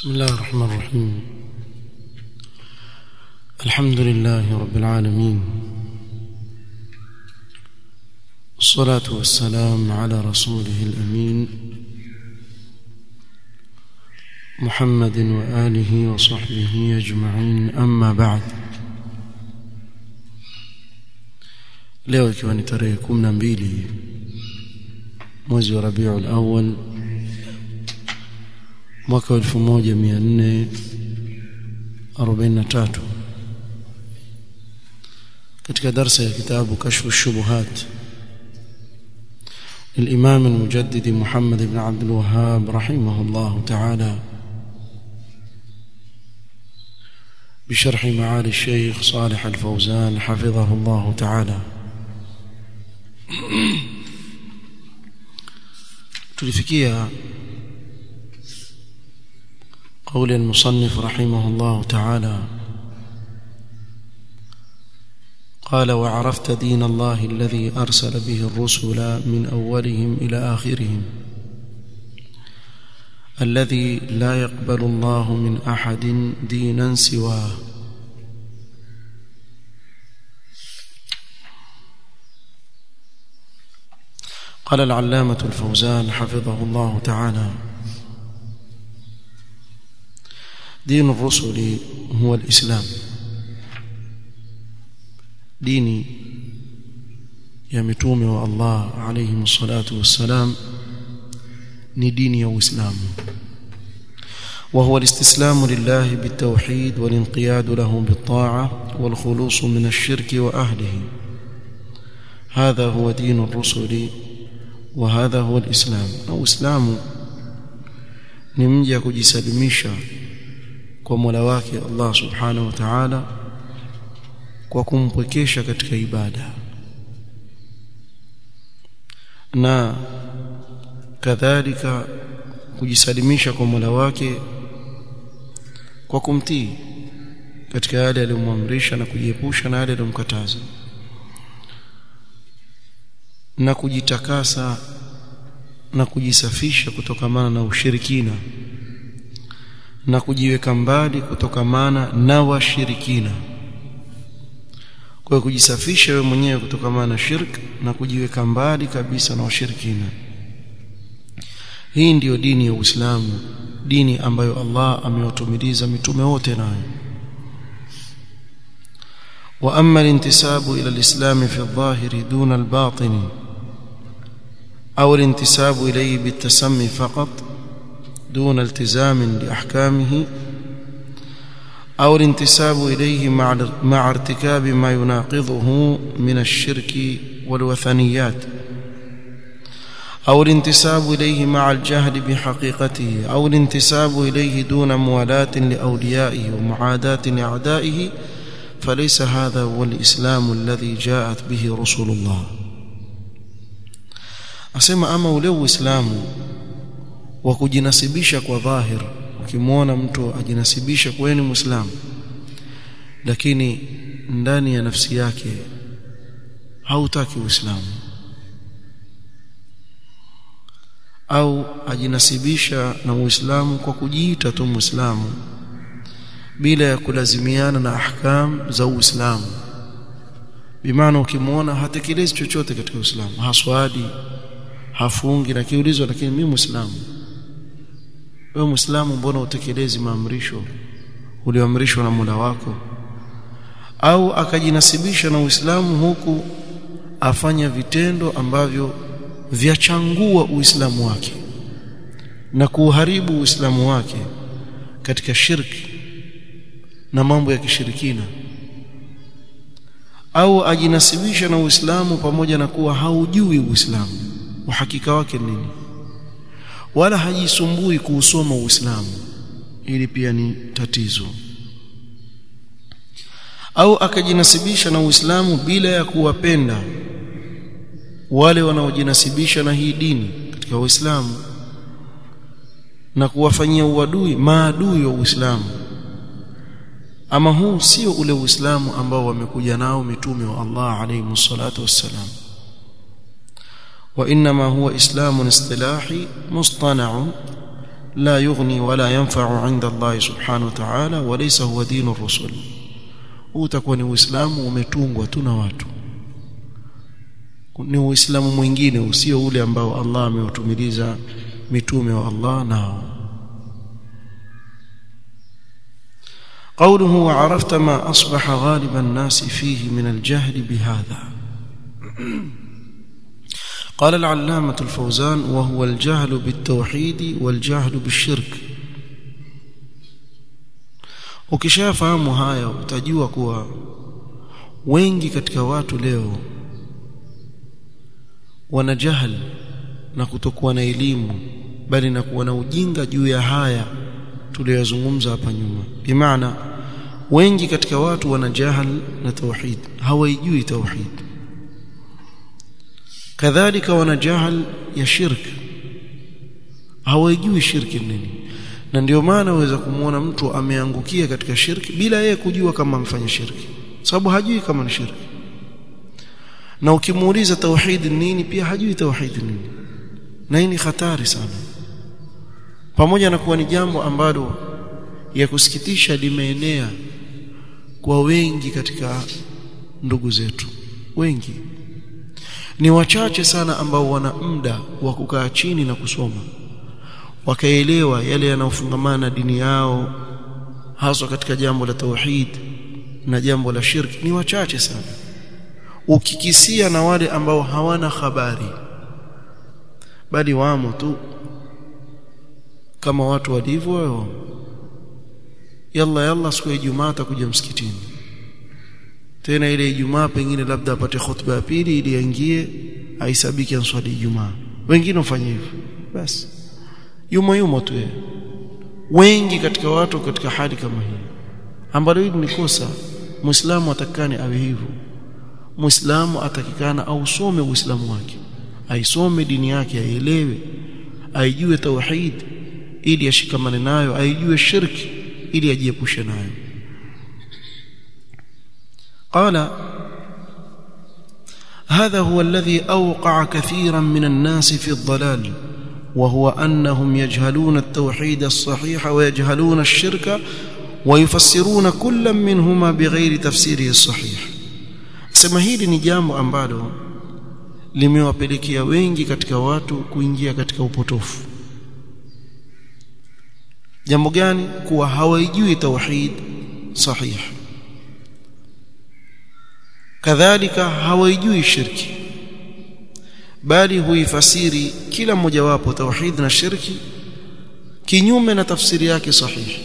بسم الله الرحمن الرحيم الحمد لله رب العالمين الصلاة والسلام على رسوله الأمين محمد وآله وصحبه أجمعين أما بعد leo ikiwa ni tarehe kumi na mbili mwezi wa rabiul awal mwaka wa elfu moja mia nne arobaini na tatu katika darsa ya kitabu kashfu shubuhat للإمام المجدد محمد بن عبد الوهاب رحمه الله تعالى بشرح معالي الشيخ صالح الفوزان حفظه الله تعالى tulifikia قول المصنف رحمه الله تعالى قال وعرفت دين الله الذي أرسل به الرسل من أولهم إلى آخرهم الذي لا يقبل الله من أحد دينا سواه قال العلامة الفوزان حفظه الله تعالى دين الرسل هو الإسلام ديني يا متومي والله عليهم الصلاة والسلام ni dini ya Uislamu وهو الاستسلام لله بالتوحيد والانقياد له بالطاعة والخلوص من الشرك وأهله هذا هو دين الرسل وهذا هو الإسلام أو إسلام ni mja kujisalimisha kwa Mola wake Allah Subhanahu wa Ta'ala kwa kumpwekesha katika ibada na kadhalika kujisalimisha kwa Mola wake kwa kumtii katika yale aliyomwamrisha na kujiepusha na yale aliyomkataza na kujitakasa na kujisafisha kutokamana na ushirikina na kujiweka mbali kutokamana na washirikina kwa kujisafisha wewe mwenyewe kutokamana na shirk na kujiweka mbali kabisa na washirikina hii ndiyo dini ya Uislamu dini ambayo Allah amewatumiliza mitume wote nayo wa amma al-intisabu ila al-islam fi adh-dhahiri duna al-batin أو الانتساب إليه بالتسمي فقط دون التزام لأحكامه أو الانتساب إليه مع مع ارتكاب ما يناقضه من الشرك والوثنيات أو الانتساب إليه مع الجهل بحقيقته أو الانتساب إليه دون موالاة لأوليائه ومعاداة لأعدائه فليس هذا هو الإسلام الذي جاءت به رسل الله asema ama ule uislamu wa kujinasibisha kwa dhahir ukimwona mtu ajinasibisha kwa ni muislamu lakini ndani ya nafsi yake hautaki uislamu au ajinasibisha na uislamu kwa kujiita tu muislamu bila ya kulazimiana na ahkam za uislamu bimaana ukimwona hatekelezi chochote katika uislamu haswadi hafungi na kiulizwa lakini mimi muislamu wewe muislamu mbona utekelezi maamrisho ulioamrishwa na Mola wako au akajinasibisha na Uislamu huku afanya vitendo ambavyo vyachangua Uislamu wake na kuharibu Uislamu wake katika shirki na mambo ya kishirikina au ajinasibisha na Uislamu pamoja na kuwa haujui Uislamu uhakika wake nini wala hajisumbui kuusoma Uislamu ili pia ni tatizo au akajinasibisha na Uislamu bila ya kuwapenda wale wanaojinasibisha na hii dini katika Uislamu na kuwafanyia uadui maadui wa Uislamu ama huu sio ule Uislamu ambao wamekuja nao mitume wa Allah alayhi salatu wassalam وانما هو اسلام اصطلاحي مصطنع لا يغني ولا ينفع عند الله سبحانه وتعالى وليس هو دين الرسل utakuwa ni uislamu umetungwa tu na watu ni uislamu mwingine usio ule ambao Allah ameutumiliza mitume wa Allah nao قوله وعرفت ما أصبح غالب الناس فيه من الجهل بهذا قال العلامة الفوزان وهو الجهل بالتوحيد والجهل بالشرك ukishafahamu haya utajua kuwa wengi katika watu leo wana jahal na kutokuwa na elimu bali na kuwa na ujinga juu ya haya tuliyozungumza hapa nyuma bimaana wengi katika watu wana jahal na tauhid hawaijui tauhid kadhalika wana jahal ya shirk hawaijui shirki nini na ndio maana waweza kumwona mtu ameangukia katika shirki bila yeye kujua kama amefanya shirki sababu hajui kama ni shirki na ukimuuliza tauhid nini pia hajui tauhid nini na hii ni hatari sana pamoja na kuwa ni jambo ambalo ya kusikitisha limeenea kwa wengi katika ndugu zetu wengi ni wachache sana ambao wana muda wa kukaa chini na kusoma wakaelewa yale yanayofungamana na dini yao haswa katika jambo la tauhid na jambo la shirki ni wachache sana ukikisia na wale ambao hawana habari bali wamo tu kama watu walivyo yalla yalla siku ya Ijumaa atakuja msikitini tena ile Ijumaa pengine labda apate khutba ya pili ili aingie aisabiki answali Ijumaa wengine wafanye hivyo basi yumo yumo tu yeye wengi katika watu katika hali kama hii ambalo hili ni kosa muislamu atakane awe hivyo muislamu atakikana ausome uislamu wake aisome dini yake aielewe aijue tauhid ili ashikamane nayo aijue shirki ili ajiepushe nayo قال هذا هو الذي أوقع كثيرا من الناس في الضلال وهو أنهم يجهلون التوحيد الصحيح ويجهلون الشرك ويفسرون كل منهما بغير تفسيره الصحيح sema hili ni jambo ambalo limewapelekea wengi katika watu kuingia katika upotofu jambo gani kuwa hawaijui tauhid sahih kadhalika hawaijui shirki bali huifasiri kila mmojawapo tauhid na shirki kinyume na tafsiri yake sahihi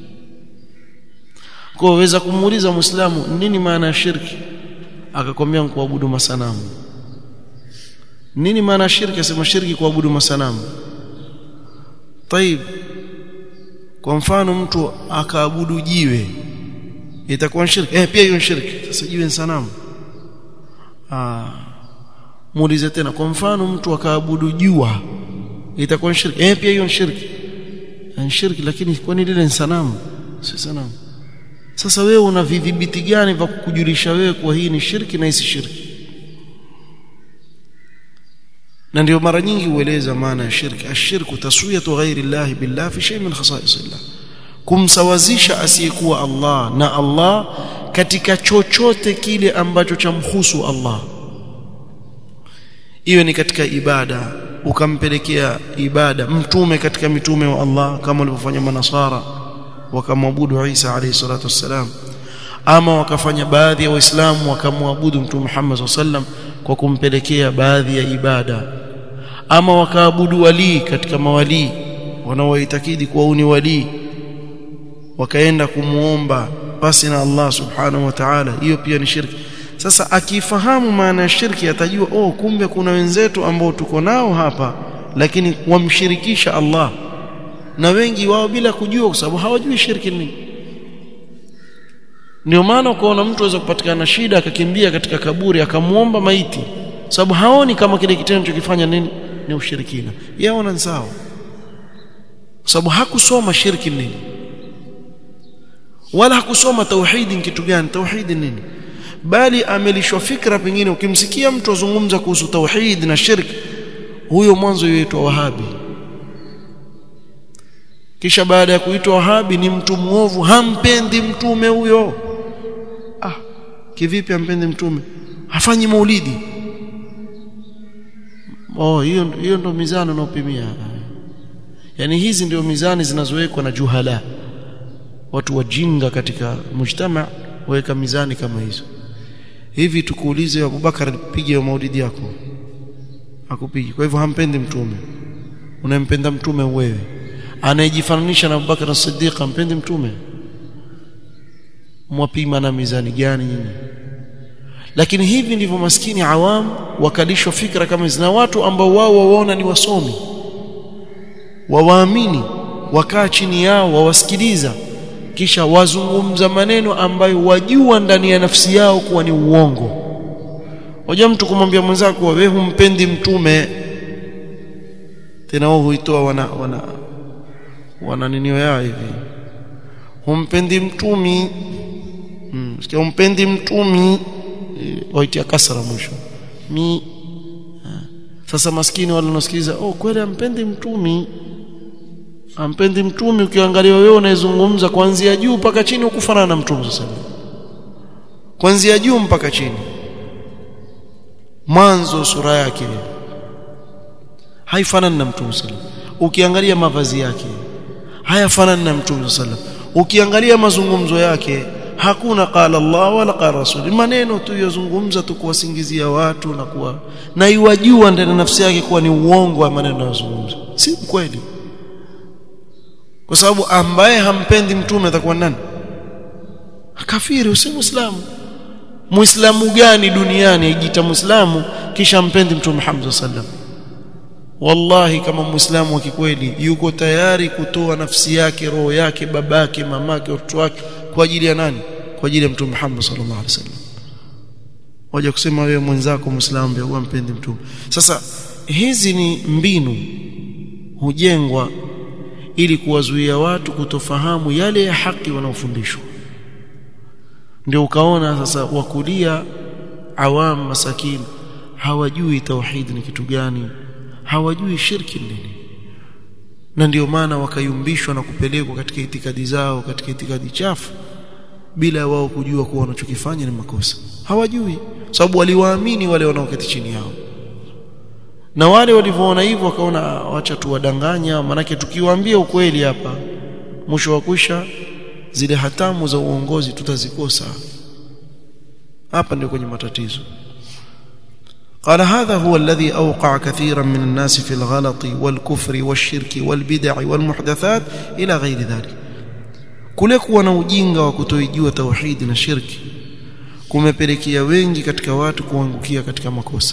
kwa waweza kumuuliza muislamu nini maana ya shirki akakwambia kuabudu masanamu nini maana ya shirki asema shirki kuabudu masanamu طيب kwa mfano mtu akaabudu jiwe itakuwa shirki eh pia hiyo shirki sasa jiwe ni sanamu ah muulize tena kwa mfano mtu akaabudu jua itakuwa shirki eh pia hiyo shirki ni shirki lakini kwani lile ni sanamu si sanamu sasa wewe una vidhibiti gani vya kukujulisha wewe kwa hii ni shirki na hii si shirki na ndio mara nyingi hueleza maana ya shirki ashirku taswiyatu ghairi llahi billah fi shay min khasaisillah kumsawazisha asiyekuwa Allah na Allah katika chochote kile ambacho chamhusu Allah iwe ni katika ibada ukampelekea ibada mtume katika mitume wa Allah kama walivyofanya manasara wakamwabudu Isa alayhi salatu wassalam ama wakafanya baadhi ya waislamu wakamwabudu mtume Muhammad sallam kwa kumpelekea baadhi ya ibada ama wakaabudu walii katika mawalii wanaoitakidi kuwa ni walii wakaenda kumuomba basi na Allah subhanahu wa ta'ala hiyo pia ni shirki sasa akifahamu maana ya shirki atajua oh kumbe kuna wenzetu ambao tuko nao hapa lakini wamshirikisha Allah na wengi wao bila kujua kwa sababu hawajui shirki nini ndio maana ukaona mtu aweza kupatikana shida akakimbia katika kaburi akamuomba maiti sababu haoni kama kile kitendo chokifanya nini ni ushirikina yaona ni sawa sababu hakusoma shirki nini wala hakusoma tauhidi ni kitu gani tauhidi nini bali amelishwa fikra pengine ukimsikia mtu azungumza kuhusu tauhid na shirk huyo mwanzo yaitwa wahabi kisha baada ya kuitwa wahabi ni mtu muovu hampendi mtume huyo ah kivipi hampendi mtume hafanyi maulidi oh hiyo hiyo ndo mizani unaopimia yani hizi ndio mizani zinazowekwa na juhala watu wajinga katika mujtama waweka mizani kama hizo hivi tukuulize Abubakar pige maulidi yako akupigi kwa hivyo hampendi mtume unampenda mtume wewe anayejifananisha na Abubakar as-Siddiq hampendi mtume mwapima na mizani gani nyinyi lakini hivi ndivyo maskini awam wakalishwa fikra kama hizi na watu ambao wao waona ni wasomi wawaamini wakaa chini yao wawasikiliza kisha wazungumza maneno ambayo wajua ndani ya nafsi yao kuwa ni uongo hoja mtu kumwambia mwenzako wewe humpendi mtume tena wao huitoa wana wana wana ninio yao hivi humpendi mtumi mm, sikia humpendi mtumi e, waitia kasra mwisho mi ha. sasa maskini wale wanasikiliza oh kweli ampendi mtumi ampendi mtumi ukiangalia wewe unayezungumza kuanzia juu mpaka chini ukufanana na mtume sasa kuanzia juu mpaka chini mwanzo sura yake haifanani na mtume sallallahu ukiangalia mavazi yake hayafanani na mtume sallallahu ukiangalia mazungumzo yake hakuna qala Allah wala qala Rasul maneno tu yazungumza tu kuwasingizia watu na kuwa na iwajua ndani nafsi yake kuwa ni uongo wa maneno yanayozungumza si kweli kwa sababu ambaye hampendi mtume atakuwa nani kafiri si muislamu muislamu gani duniani ajiita muislamu kisha mpendi mtume Muhammad sallam wallahi kama muislamu wa kikweli yuko tayari kutoa nafsi yake roho yake babake mamake watoto wake kwa ajili ya nani kwa ajili ya mtume Muhammad sallallahu alaihi wasallam waje kusema wewe mwenzako muislamu ndio mpendi mtume sasa hizi ni mbinu hujengwa ili kuwazuia watu kutofahamu yale ya haki wanaofundishwa ndio ukaona sasa wakulia awam masakin hawajui tauhid ni kitu gani hawajui shirki nini na ndio maana wakayumbishwa na kupelekwa katika itikadi zao katika itikadi chafu bila wao kujua kuwa wanachokifanya ni makosa hawajui sababu waliwaamini wale wanaoketi chini yao na wale walivyoona hivyo wakaona wacha tuwadanganya manake tukiwaambia ukweli hapa mwisho wa kwisha zile hatamu za uongozi tutazikosa hapa ndio kwenye matatizo قال هذا هو الذي أوقع كثيرا من الناس في الغلط والكفر والشرك والبدع والمحدثات إلى غير ذلك kule kuwa na ujinga wa kutoijua tauhidi na shirki kumepelekea wengi katika watu kuangukia katika makosa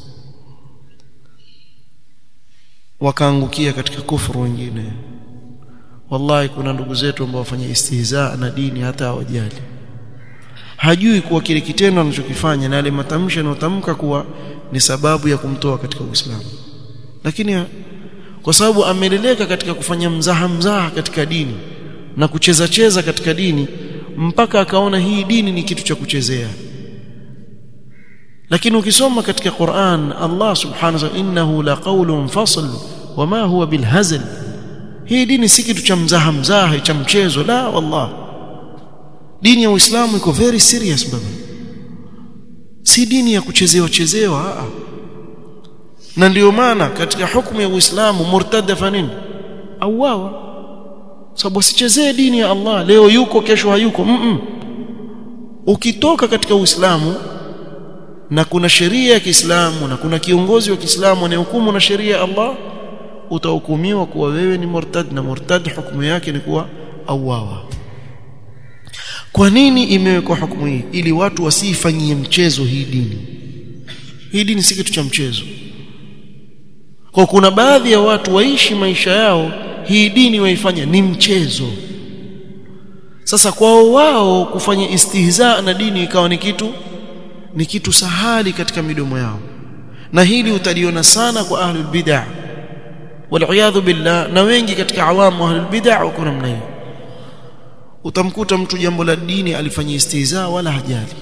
wakaangukia katika kufuru wengine wallahi kuna ndugu zetu ambao wafanya istihza na dini hata hawajali hajui kuwa kile kitendo anachokifanya na yale matamshi anayotamka kuwa ni sababu ya kumtoa katika Uislamu lakini kwa sababu ameleleka katika kufanya mzaha mzaha katika dini na kucheza cheza katika dini mpaka akaona hii dini ni kitu cha kuchezea lakini ukisoma katika Qur'an Allah subhanahu wa ta'ala innahu laqawlun fasl wama huwa bilhazl hii dini si kitu cha mzaha mzaha cha mchezo la wallah dini ya Uislamu iko very serious baba si dini ya kuchezewa chezewa na ndio maana katika hukumu ya Uislamu murtad fanini auawa sababu sichezee dini ya Allah leo yuko kesho hayuko mm -mm. ukitoka katika Uislamu na kuna sheria ya Kiislamu na kuna kiongozi wa Kiislamu anayehukumu na sheria ya Allah utahukumiwa kuwa wewe ni murtad na murtad hukumu yake ni kuwa auawa kwa nini imewekwa hukumu hii ili watu wasifanyie mchezo hii dini hii dini si kitu cha mchezo kwa kuna baadhi ya watu waishi maisha yao hii dini waifanya ni mchezo sasa kwao wao kufanya istihza na dini ikawa ni kitu ni kitu sahali katika midomo yao na hili utaliona sana kwa ahlul bid'ah wal billah na wengi katika awamu ahlul bid'ah wako namna hiyo utamkuta mtu jambo la dini alifanya istihza wala hajali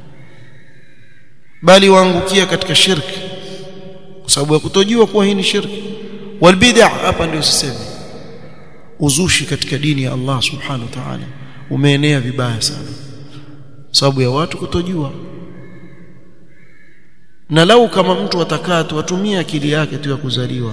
bali waangukia katika shirki kwa sababu ya kutojua kuwa hii ni shirki wal bid'ah hapa ndio sisemi uzushi katika dini ya Allah subhanahu wa ta'ala umeenea vibaya sana sababu ya watu kutojua na lau kama mtu atakaa tu atumie akili yake tu ya kuzaliwa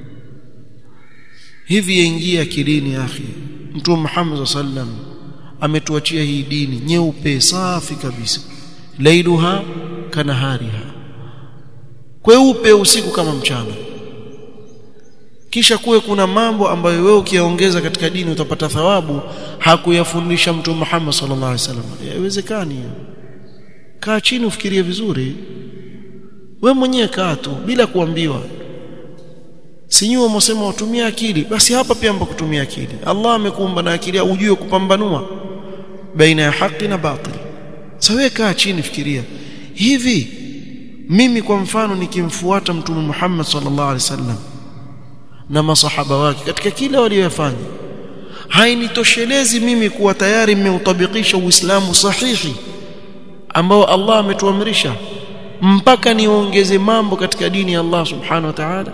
hivi yaingia akilini akhi mtume Muhammad sallam ametuachia hii dini nyeupe safi kabisa lailuha kanahariha kweupe usiku kama mchana kisha kuwe kuna mambo ambayo wewe ukiyaongeza katika dini utapata thawabu hakuyafundisha mtume Muhammad sallallahu alaihi wasallam haiwezekani hiyo kaa chini ufikirie vizuri we mwenyewe kaa tu bila kuambiwa sinyuo msema utumia akili basi hapa pia mpa kutumia akili Allah amekuumba na akili ujue kupambanua baina ya haki na batil sawa kaa chini fikiria hivi mimi kwa mfano nikimfuata mtume Muhammad sallallahu alaihi wasallam na masahaba wake katika kila waliyofanya hainitoshelezi mimi kuwa tayari nimeutabikisha uislamu sahihi ambao Allah ametuamrisha mpaka niongeze mambo katika dini ya Allah subhanahu wa ta'ala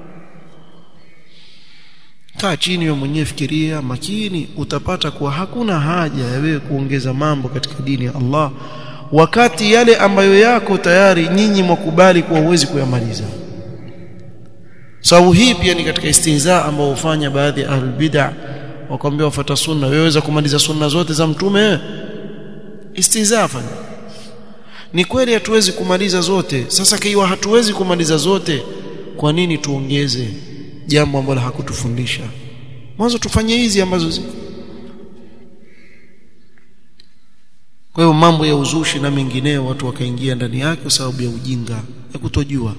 kaa chini wewe mwenyewe fikiria makini utapata kuwa hakuna haja ya wewe kuongeza mambo katika dini ya Allah wakati yale ambayo yako tayari nyinyi mwakubali kuwa huwezi kuyamaliza sababu hii pia ni katika istihza ambao hufanya baadhi ya ahlul bid'ah wakwambia wafuata sunna wewe waweza kumaliza sunna zote za mtume wewe istihza fanya ni kweli hatuwezi kumaliza zote sasa kiwa hatuwezi kumaliza zote kwa nini tuongeze jambo ambalo hakutufundisha mwanzo tufanye hizi ambazo ziko kwa hiyo mambo ya uzushi na mengineo watu wakaingia ndani yake kwa sababu ya ujinga ya kutojua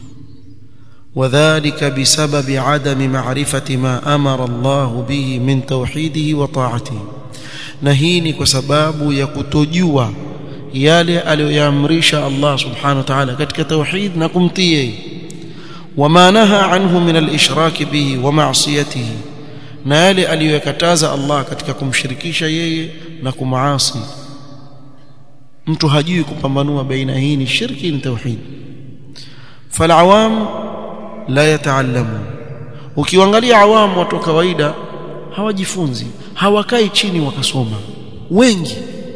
وذلك بسبب عدم معرفة ما أمر الله به من توحيده وطاعته نهيني كسباب يكتجوا yale aliyoyaamrisha Allah subhanahu wa ta'ala katika tauhid na kumtii yeye wama naha anhu min al-ishrak bihi wa ma'siyatihi na yale aliyokataza Allah katika kumshirikisha yeye na kumaasi mtu hajui kupambanua baina hii ni shirki ni tauhid falawam la yataallamu ukiangalia awamu watu wa kawaida hawajifunzi hawakai chini wakasoma wengi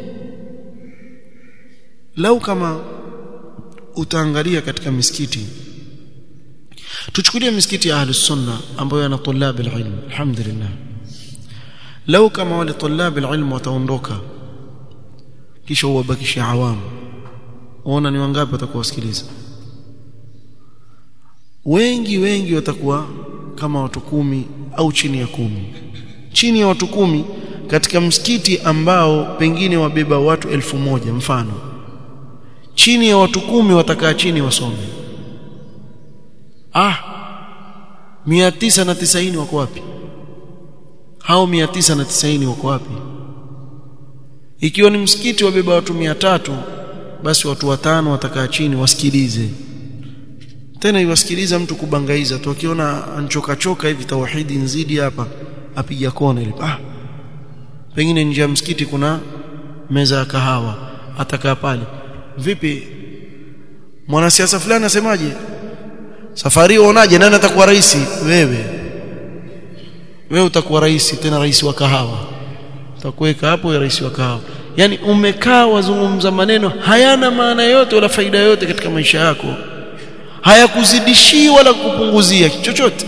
lau kama utaangalia katika misikiti tuchukulie misikiti ya ahlus sunna ambayo yana tulab alilm alhamdulillah lau kama wale tulab alilm wataondoka kisha uwabakishe awamu uona ni wangapi watakuwa wasikiliza wengi wengi watakuwa kama watu kumi au chini ya kumi chini ya watu kumi katika msikiti ambao pengine wabeba watu elfu moja mfano chini ya watu kumi watakaa chini wasome ah mia tisa na tisaini wako wapi hao mia tisa na tisaini wako wapi ikiwa ni msikiti wabeba watu mia tatu basi watu watano watakaa chini wasikilize tena iwasikiliza mtu kubangaiza tu akiona anchoka choka hivi tauhidi nzidi hapa apiga kona ile ah pengine nje ya msikiti kuna meza ya kahawa atakaa pale vipi mwanasiasa fulani asemaje safari uonaje nani atakuwa rais wewe wewe utakuwa rais tena rais wa kahawa utakuweka hapo ya rais wa kahawa yani umekaa wazungumza maneno hayana maana yote wala faida yote katika maisha yako hayakuzidishii wala kupunguzia chochote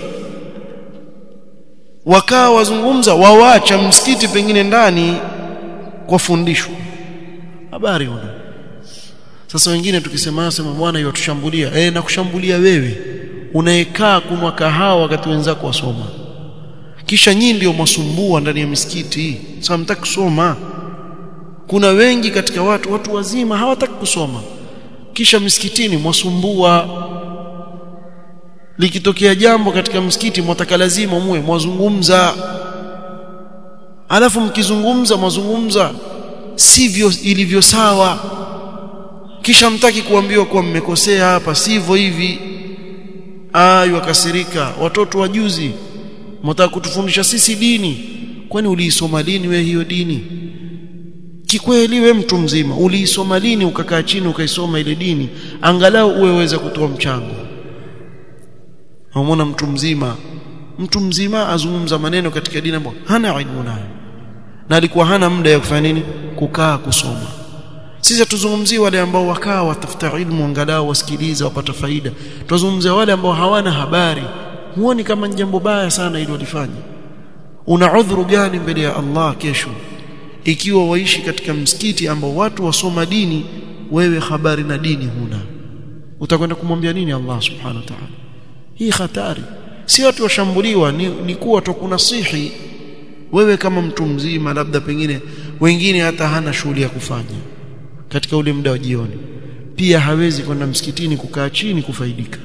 wakaa wazungumza wawacha msikiti pengine ndani kwa fundisho habari una sasa wengine tukisema sema bwana hiyo tushambulia eh na kushambulia wewe unaekaa kunwa kahawa wakati wenzako wasoma kisha nyinyi ndio masumbua ndani ya misikiti sasa mtaki kusoma kuna wengi katika watu watu wazima hawataki kusoma kisha misikitini mwasumbua likitokea jambo katika msikiti mwataka lazima muwe mwazungumza alafu mkizungumza mwazungumza sivyo ilivyo sawa kisha mtaki kuambiwa kuwa mmekosea hapa sivyo hivi ayu akasirika watoto wajuzi mtaka kutufundisha sisi dini kwani uliisoma lini we hiyo dini kikweli we mtu mzima uliisoma lini ukakaa chini ukaisoma ile dini angalau uweweza kutoa mchango unaona mtu mzima mtu mzima azungumza maneno katika dini ambayo hana ilmu nayo na alikuwa hana muda ya kufanya nini kukaa kusoma sisi hatuzungumzii wale ambao wakaa watafuta ilmu angalau wasikiliza wapata faida tunazungumzia wale ambao hawana habari huoni kama ni jambo baya sana ili walifanya una udhuru gani mbele ya Allah kesho ikiwa waishi katika msikiti ambao watu wasoma dini wewe habari na dini huna utakwenda kumwambia nini Allah subhanahu wa ta'ala hii hatari si watu washambuliwa ni, ni kuwa tukunasihi wewe kama mtu mzima labda pengine wengine hata hana shughuli ya kufanya katika ule muda wa jioni pia hawezi kwenda msikitini kukaa chini kufaidika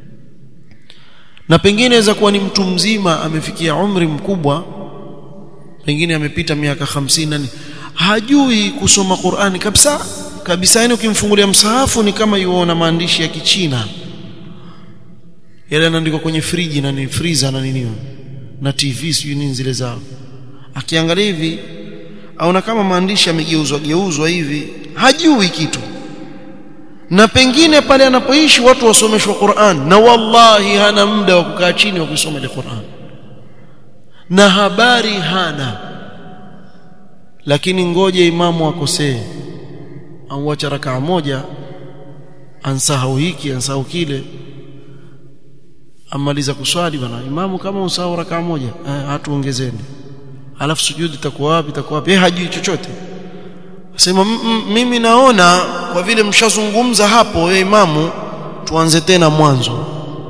na pengine inaweza kuwa ni mtu mzima amefikia umri mkubwa pengine amepita miaka hamsini nani hajui kusoma Qur'ani kabisa kabisa yani ukimfungulia msahafu ni kama yuona maandishi ya kichina yale yanaandikwa kwenye friji na ni freezer na nini na TV sijui nini zile zao akiangalia hivi aona kama maandishi yamegeuzwa geuzwa hivi hajui kitu na pengine pale anapoishi watu wasomeshwa Qur'an na wallahi hana muda wa kukaa chini wa kusoma ile Qur'an na habari hana lakini ngoje imamu akosee au acha rakaa moja ansahau hiki ansahau kile amaliza kuswali bana imamu kama usahau rakaa moja eh, hatuongezeni alafu sujudi itakuwa wapi itakuwa wapi eh hajui chochote sema mimi naona kwa vile mshazungumza hapo ya imamu tuanze tena mwanzo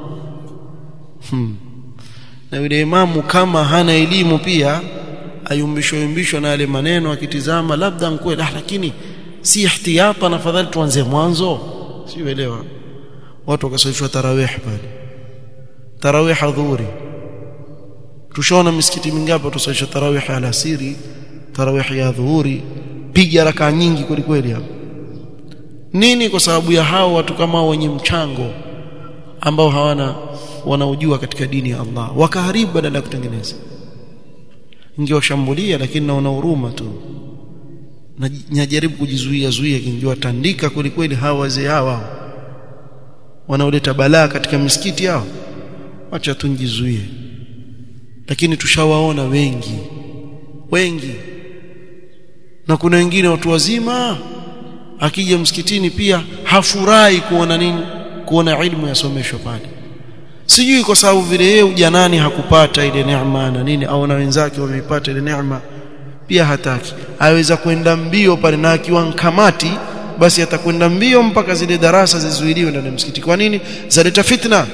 hmm. na yule imamu kama hana elimu pia ayumbishwa yumbishwa na yale maneno akitizama labda mkweli ah, lakini si ihtiyata na fadhali tuanze mwanzo siuelewa watu wakaswalishwa tarawih pale tarawih adhuhuri tushaona misikiti mingapi tusalisha tarawih alasiri tarawih ya dhuhuri piga raka nyingi kweli kweli hapo nini kwa sababu ya hao watu kama wenye mchango ambao hawana wanaojua katika dini ya Allah wakaharibu badala ya kutengeneza ingewashambulia lakini naona huruma tu najaribu kujizuia zuia ingewatandika kweli kweli hawa wazee hawa wanaoleta balaa katika misikiti yao acha tunjizuie lakini tushawaona wengi wengi na kuna wengine watu wazima akija msikitini pia hafurahi kuona nini kuona ilmu yasomeshwa pale sijui kwa sababu vile yeye ujanani hakupata ile neema na nini au na wenzake wameipata ile neema pia hataki aweza kwenda mbio pale na akiwa kamati basi atakwenda mbio mpaka zile darasa zizuiliwe ndani ya msikiti kwa nini zaleta fitna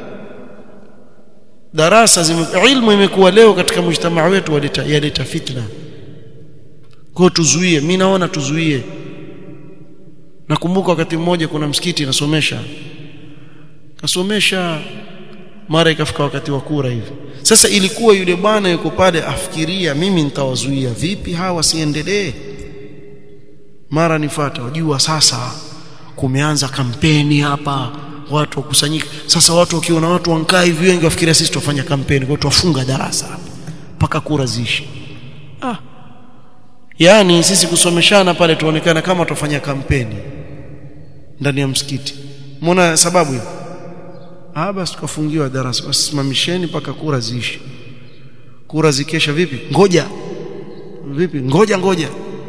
darasa zime, ilmu imekuwa leo katika mjtamaa wetu waleta yaleta fitna kwa tuzuie mimi naona tuzuie nakumbuka wakati mmoja kuna msikiti nasomesha kasomesha mara ikafika wakati wa kura hivi sasa ilikuwa yule bwana yuko pale afikiria mimi nitawazuia vipi hawa wasiendelee mara nifata wajua sasa kumeanza kampeni hapa watu wakusanyika sasa watu wakiona watu wankaa hivi wengi wafikiria sisi tufanya kampeni kwa tuwafunga darasa mpaka kura ziishi ah yani sisi kusomeshana pale tuonekana kama tufanya kampeni ndani ya msikiti muona sababu hiyo ah basi tukafungiwa darasa wasimamisheni mpaka kura ziishi kura zikesha vipi ngoja vipi ngoja ngoja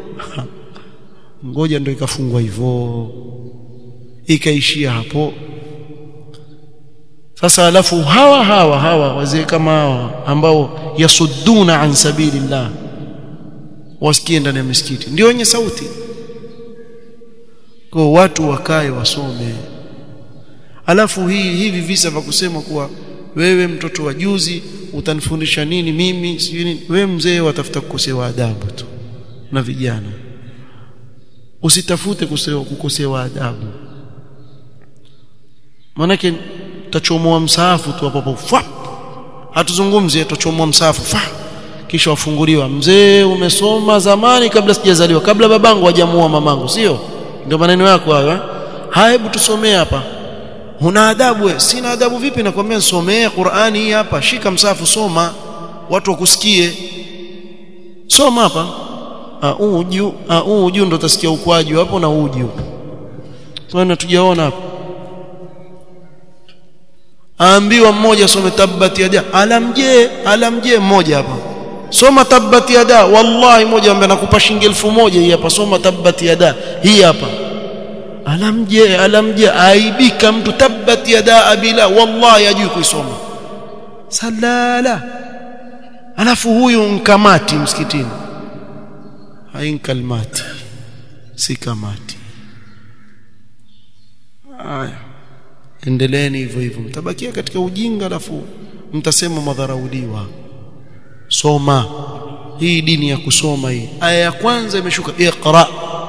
ngoja ndio ikafungwa hivyo ikaishia hapo sasa alafu hawa hawa hawa wazee kama hawa ambao yasudduna an sabilillah wasikie ndani ya misikiti ndio wenye sauti kwa watu wakae wasome alafu hii hivi visa vya kusema kuwa wewe mtoto wa juzi utanifundisha nini mimi sijui nini wewe mzee watafuta kukosewa adabu tu na vijana usitafute kukosewa adabu manake tachomoa msaafu tu hapo hapo hatuzungumzi tachomoa msaafu fa kisha wafunguliwa mzee umesoma zamani kabla sijazaliwa kabla babangu hajamuoa mamangu sio ndio maneno yako hayo haya hebu tusomee hapa huna adabu wewe sina adabu vipi nakwambia somee Qur'ani hii hapa shika msafu soma watu wakusikie soma hapa auju auju ndo utasikia ukwaji hapo na uju tunaona tujaona hapo aambiwa mmoja some tabbat yada alamje alamje mmoja hapa soma tabbat yada wallahi mmoja ambaye nakupa shilingi elfu moja hii hapa soma tabbat yada hii hapa alamje alamje aibika mtu tabbat yada abila wallahi ajui kuisoma salala alafu huyu nkamati msikitini hainkalmati si kamati haya endeleeni hivyo hivyo mtabakia katika ujinga alafu mtasema madharauliwa soma hii dini ya kusoma hii aya ya kwanza imeshuka iqra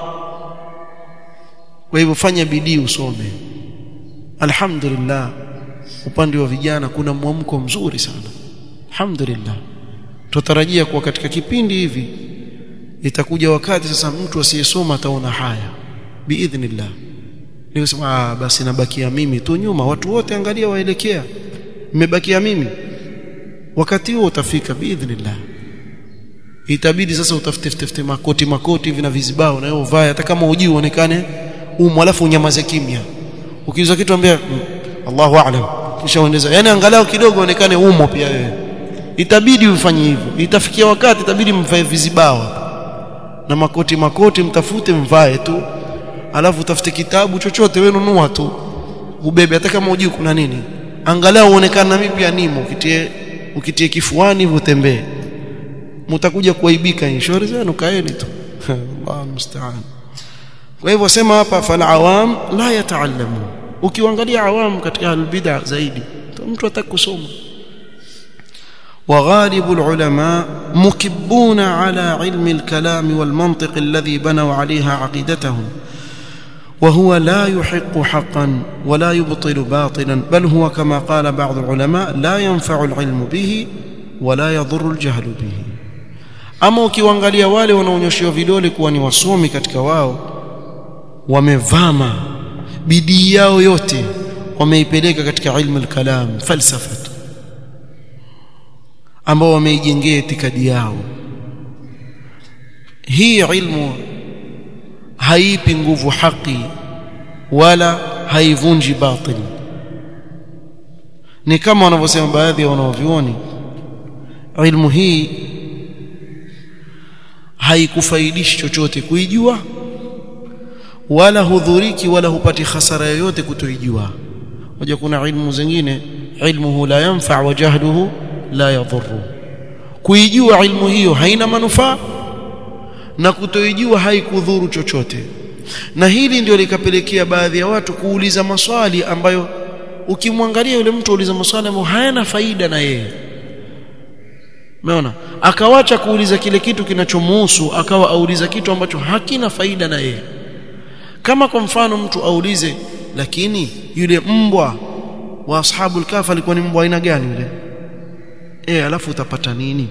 kwa hivyo fanya bidii usome alhamdulillah upande wa vijana kuna mwamko mzuri sana alhamdulillah tutarajia kuwa katika kipindi hivi itakuja wakati sasa mtu asiyesoma ataona haya biidhnillah nikasema ah basi nabakia mimi tu nyuma watu wote angalia waelekea nimebakia mimi wakati huo utafika biidhnillah itabidi sasa utafute tafute makoti makoti hivi na vizibao na wewe uvae hata kama hujui uonekane umo alafu unyamaze kimya ukiuza kitu ambia Allahu a'lam kisha uendeza yani angalau kidogo uonekane umo pia wewe itabidi ufanye hivyo itafikia wakati itabidi mvae vizibao na makoti makoti mtafute mvae tu alafu utafute kitabu chochote wewe nunua tu ubebe hata kama hujui kuna nini angalau uonekane na mimi pia nimo ukitie ukitie kifuani hivyo tembee mtakuja kuaibika inshori zenu kaeni tu Allah musta'an kwa hivyo sema hapa fal awam la yataallamu ukiangalia awam katika albid'a zaidi mtu atakusoma وغالب العلماء مكبون على علم الكلام والمنطق الذي بنوا عليها عقيدتهم وهو لا يحق حقا ولا يبطل باطلا بل هو كما قال بعض العلماء لا ينفع العلم به ولا يضر الجهل به ama ukiwaangalia wale wanaonyoshiwa vidole kuwa ni wasomi katika wao wamevama bidii yao yote wameipeleka katika ilmu al-kalam falsafa ambao wameijengea itikadi yao hii ilmu haipi nguvu haki wala haivunji batil ni kama wanavyosema baadhi ya wanaovioni ilmu hii haikufaidishi chochote kuijua wala hudhuriki wala hupati hasara yoyote kutoijua moja kuna ilmu zingine ilmuhu la yanfa wa jahluhu la yadhurru kuijua ilmu hiyo haina manufaa na kutoijua haikudhuru chochote na hili ndio likapelekea baadhi ya watu kuuliza maswali ambayo ukimwangalia yule mtu uliza maswali ambayo hayana faida na yeye umeona akawacha kuuliza kile kitu kinachomuhusu akawa auliza kitu ambacho hakina faida na yeye kama kwa mfano mtu aulize lakini yule mbwa wa ashabul kahf alikuwa ni mbwa aina gani yule eh alafu utapata nini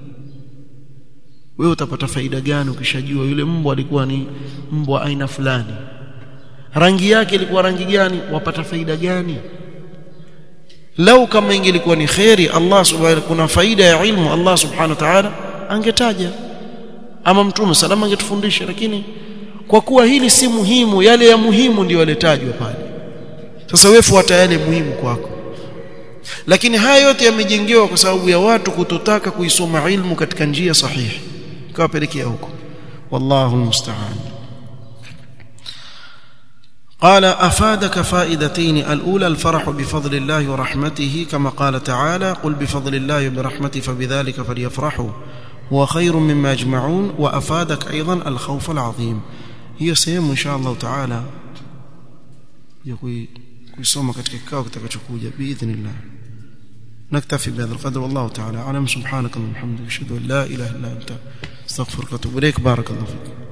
wewe utapata faida gani ukishajua yule mbwa alikuwa ni mbwa aina fulani rangi yake ilikuwa rangi gani wapata faida gani lau kama ingelikuwa ni khairi Allah subhanahu kuna faida ya ilmu Allah subhanahu wa ta'ala angetaja ama mtume salama angetufundisha lakini kwa kuwa hili si muhimu yale ya muhimu ndio yaletajwa pale sasa wewe fuata yale muhimu kwako lakini haya yote yamejengewa kwa sababu ya watu kutotaka kuisoma ilmu katika njia sahihi kawapelekea huko wallahu almusta'an قال أفادك فائدتين الأولى الفرح بفضل الله ورحمته كما قال تعالى قل بفضل الله وبرحمته فبذلك فليفرحوا هو خير مما يجمعون وأفادك أيضا الخوف العظيم هي سيم إن شاء الله تعالى يقول kuisoma katika kikao kitakachokuja biidhnillah naktafi bihadha alqadr wallahu ta'ala alam subhanaka wa bihamdika ashhadu an la ilaha illa anta astaghfiruka wa atubu ilaik barakallahu fik